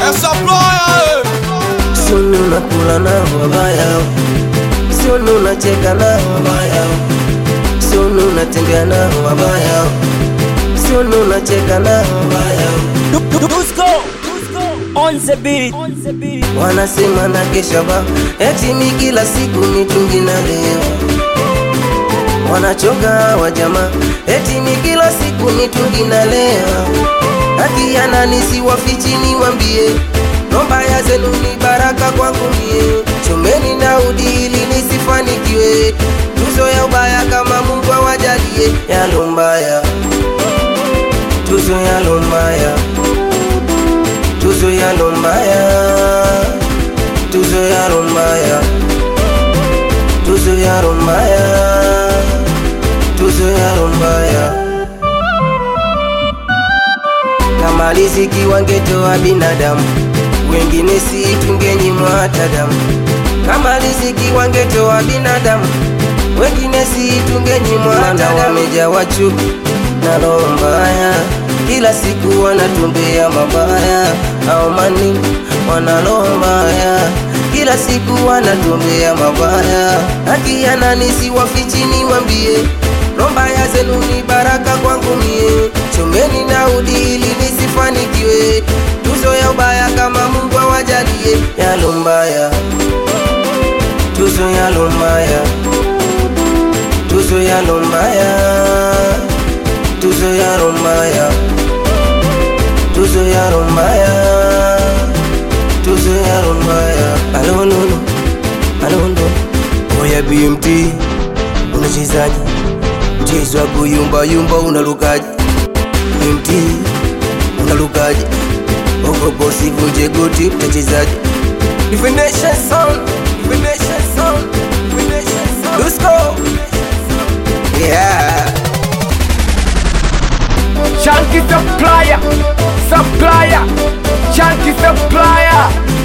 Sioni unakula nao wabaya, sioni unacheka nao wabaya, sioni unatembea nao wabaya, sioni unacheka nao wabaya. Dusko on the beat. On the beat. Wanasema na kesha ba eti mi kila siku mitungi na lewa, wanachoka wa jamaa eti mi kila siku mitungi na lewa. Haki ya nani siwafichi niwambie, nombaya zenu ni baraka kwangu mie, chomeni na udi ili nisifanikiwe, tuzo ya ubaya kama Mungu awajalie, yalo mbaya, tuzo yalo mbaya tuzo ya lombaya tuzo ya lombaya tuzo ya lombaya tuzo ya lombaya kama riziki wangetoa binadamu wengine si tungenyimwa hata damu kama riziki wangetoa binadamu wengine si tungenyimwa hata damu wamejawa chuki na roho mbaya kila siku wanatumbea mabaya au mani wana roho mbaya kila siku wanatumbea mabaya haki ya nani siwafichi niwambie roho mbaya zenu ni baraka kwangu mie chomeni na udi ili nisifanikiwe tuzo ya ubaya kama Mungu awajalie yalo mbaya tuzo yalo mbaya tuzo yalo mbaya tuzo yalo mbaya tuzo yalo mbaya tuzo yalo mbaya alonono alondo oya BMT unachezaji mchezo wa kuyumba yumba unalukaji BMT unalukaji ogopo sivunje goti mtachezaji Divination sound Divination sound Divination sound Dusko Yeah Chunky supplier, supplier, chunky supplier.